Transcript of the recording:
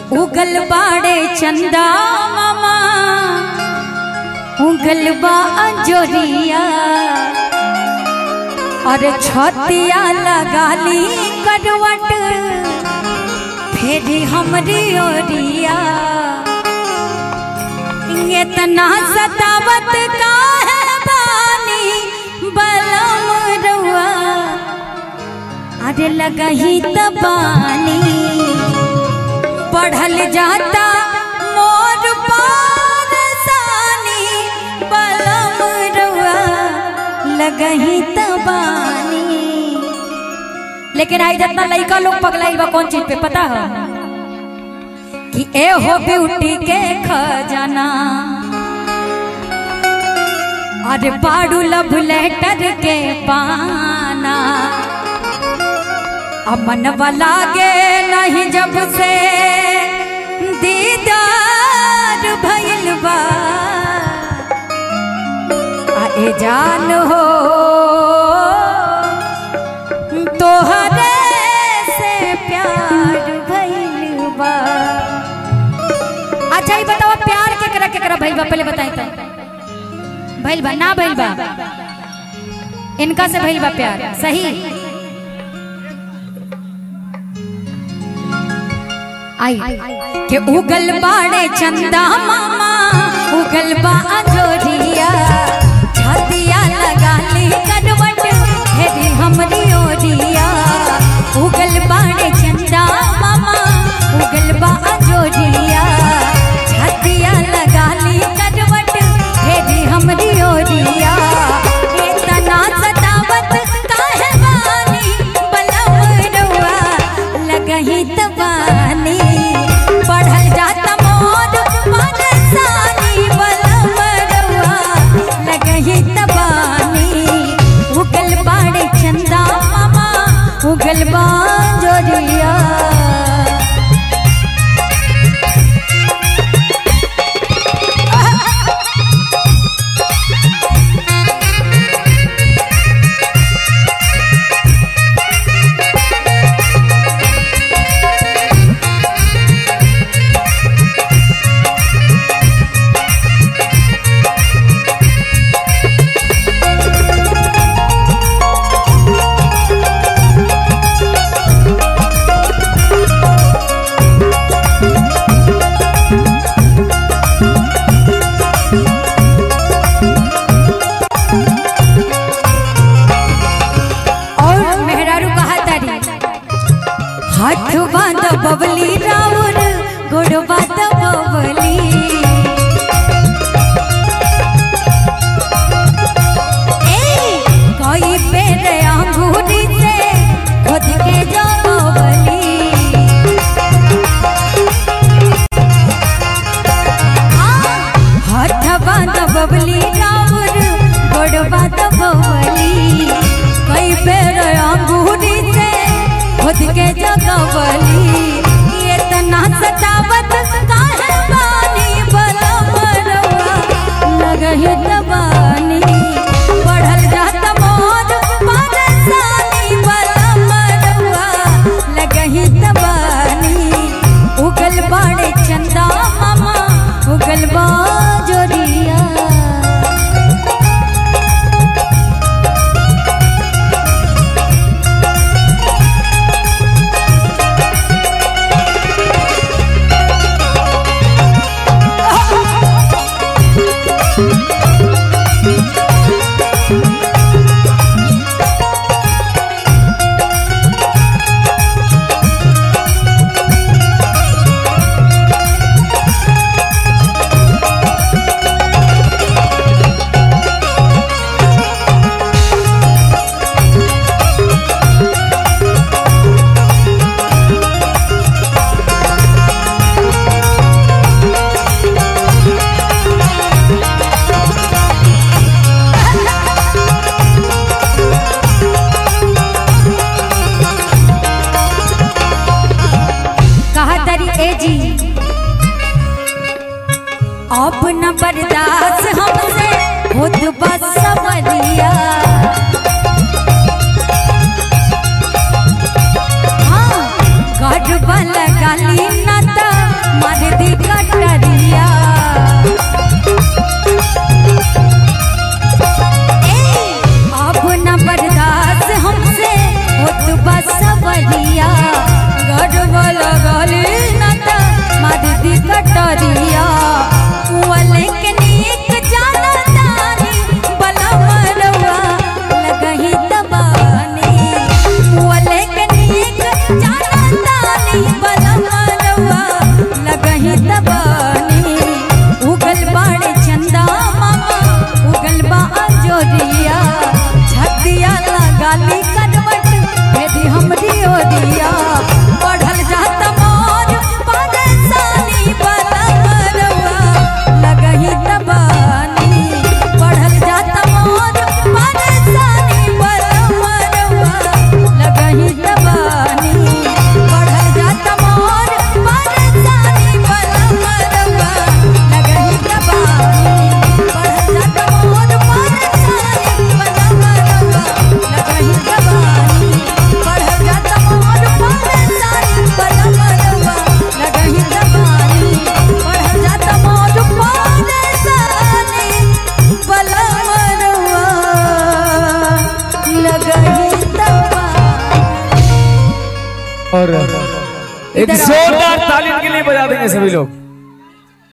उगल बाड़े चंदा मामा उगल बा अंजोरिया और छतिया लगाली करवट फेरी हमरी ओरिया इतना सतावत का है बानी बलम रुआ अरे लगही तबानी बढ़ल जाता मोर पारसानी बलम रुआ लगही तबानी लेकिन आई जितना लड़का लोग पगलाई बा कौन चीज पे पता है कि ए हो ब्यूटी के खजाना अरे पाड़ू लव लेटर के पाना अमन वाला गे नहीं जब से दीदार भइल बा आ ए जान हो तोहरे से प्यार भइल बा अच्छा ही बताओ प्यार केकरा केकरा भइल बा पहले बताई तो भइल बा ना भइल बा इनका से भइल बा प्यार सही आई के उगल बाड़े चंदा मामा उगल बा अंजोरिया छतिया लगा ली करवट हेरी हमरी ओरिया उगल बाड़े चंदा मामा उगल बा अंजोरिया छतिया लगा ली करवट हेरी हमरी ओरिया इतना सतावत काहे बानी बलम रुआ लगही तबानी बढ़ल जाता मोर परेशानी बलम रुआ लगही तबानी उगल बाड़े चंदा मामा उगल बा जोरिया और मेहरारू कहा तारी हाथ बांध बबली राउर गोड़ बांध बबली ए, कोई पेड़ अंगूरी से खुद के जो बबली हाथ बांध बबली राउर गोड़ बांध बबली कई बेर अंगूरी से खुद के जगवली ये तना सतावत काहे बानी बलम रवा लगहि तबानी बढ़ल जात मोर परेशानी बलम रवा लगहि तबानी उगल बाड़े चंदा मामा उगल बा जोरिया कहा तरी ए जी अब न बर्दाश्त हमसे खुद बस समझिया हाँ, गढ़ वाला गाली न त मारे दी कटरिया ए, अब न बर्दाश्त हमसे होत बस बलिया गड़ब लगल न त मारे दी कटरिया वाले के नीक जाना तानी बला मरवा लगही तबानी वाले के नीक जाना तानी बला मरवा लगही तबानी उगल बाड़े चंदा मामा उगल बा अंजोरिया छतिया लगाली करवट भेदी हमरी ओरिया पढ़ल जात मोर परेशानी बला मरवा लगही तबानी पढ़ल जात मोर परेशानी बला मरवा लगही तबानी पढ़ल जात मोर परेशानी बला मरवा लगही तबानी पढ़ल जात मोर परेशानी बला मरवा लगही तबानी पढ़ल जात मोर परेशानी बला मरवा लगही तबानी पढ़ल जात मोर परेशानी बला मरवा लगही तबानी और एक इधर आओ। जोरदार ताली के लिए बजा देंगे सभी लोग